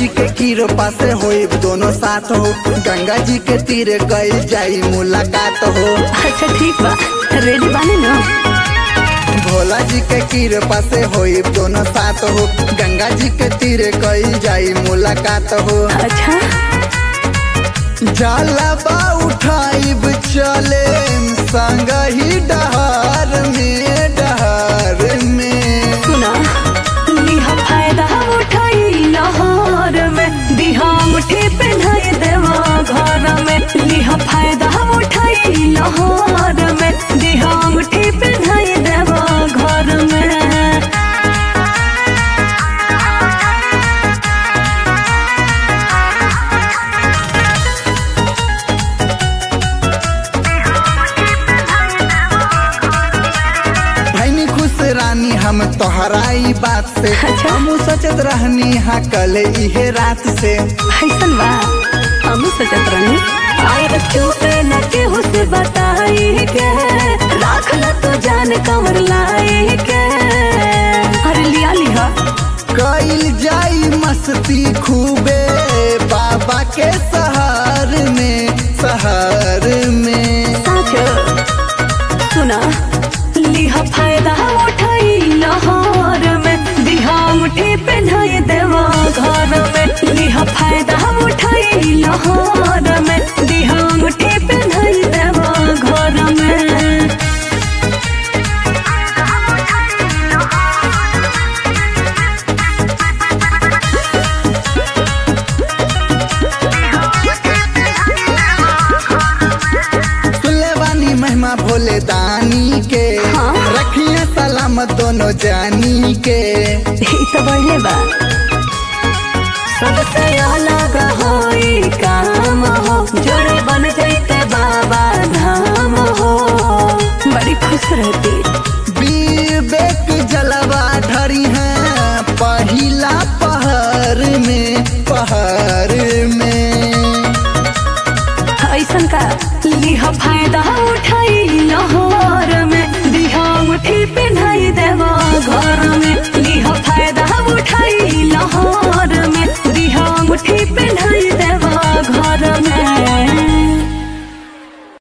जी के कृपा से होई दोनों साथ हो गंगा जी के तीरे कई जाई मुलाकात हो अच्छा ठीक बा रेडी बानी ना भोला जी के कृपा से होई दोनों साथ हो गंगा जी के तीरे कई जाई मुलाकात हो अच्छा जलबा उठाइब चले संग ही डहार में डहार में सुना लिहा फायदा उठाई लहर में दिहा मुठी पहनाई देवा घर में लिहा फायदा उठाई लहर में दिहा मुठी पहनाई देवा घर में भैनी खुश रानी हम तोहराई बात से अच्छा। हम सोचत रहनी हा कल इहे रात से ऐसन बा हम सोचत रहनी आए चुपे न केहू से बताई के राख ल तो जान कमर लाई के अरे लिया लिहा कईल जाई मस्ती खूबे बाबा के सहार में सहार में साचो सुना लिहा फायदा उठाई लहर में दिहा मुठी पहनाई देवा घर में लिहा फायदा उठाई लहर में दिहा मुठी पहनाई देवा घर में सुनले बानी महिमा भोले दानी के हाँ। रखिए सलामत दोनों जानी के ई तो बढ़ले बा सबसे अलग होई काम हो जोड़े बन जैते बाबा धाम हो बड़ी खुश रहती